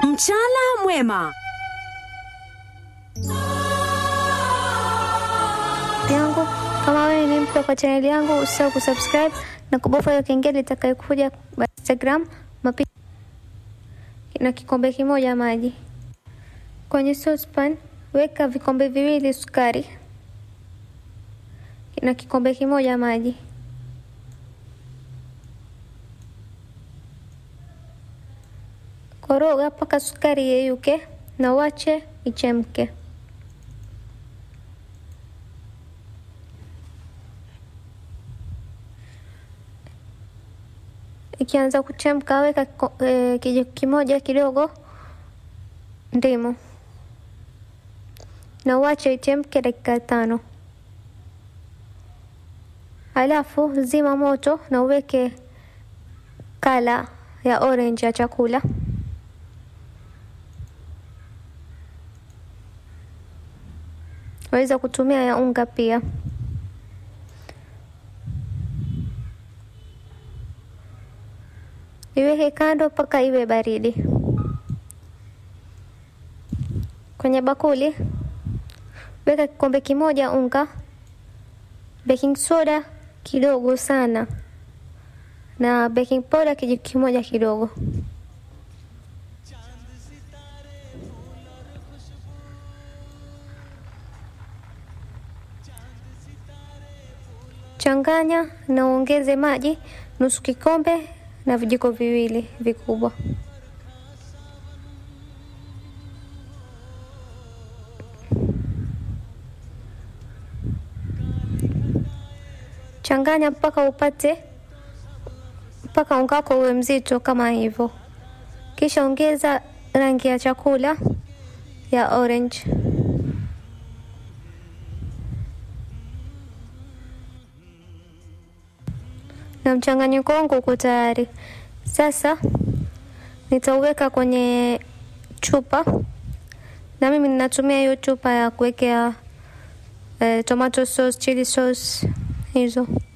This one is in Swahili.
Mchala mwema. yangu kama wewe ni mpya kwa chaneli yangu usisahau kusubscribe na kubofya hiyo kengele itakayokuja kwa Instagram mapi na kikombe kimoja maji kwenye saucepan weka vikombe viwili sukari na kikombe kimoja maji koroga mpaka sukari yeyuke na uache ichemke ikianza kuchemka weka kiko- eh, kijiko kimoja kidogo ndimu na uache ichemke dakika tano halafu zima moto na uweke kala ya orange ya chakula waweza kutumia ya unga pia iweke kando mpaka iwe baridi. Kwenye bakuli weka kikombe kimoja unga, baking soda kidogo sana na baking powder kijiko kimoja kidogo. Changanya na uongeze maji nusu kikombe na vijiko viwili vikubwa. Changanya mpaka upate mpaka unga wako uwe mzito kama hivyo, kisha ongeza rangi ya chakula ya orange. na mchanganyiko wangu uko tayari. Sasa nitauweka kwenye chupa, na mimi ninatumia hiyo chupa ya kuwekea eh, tomato sauce, chili sauce hizo.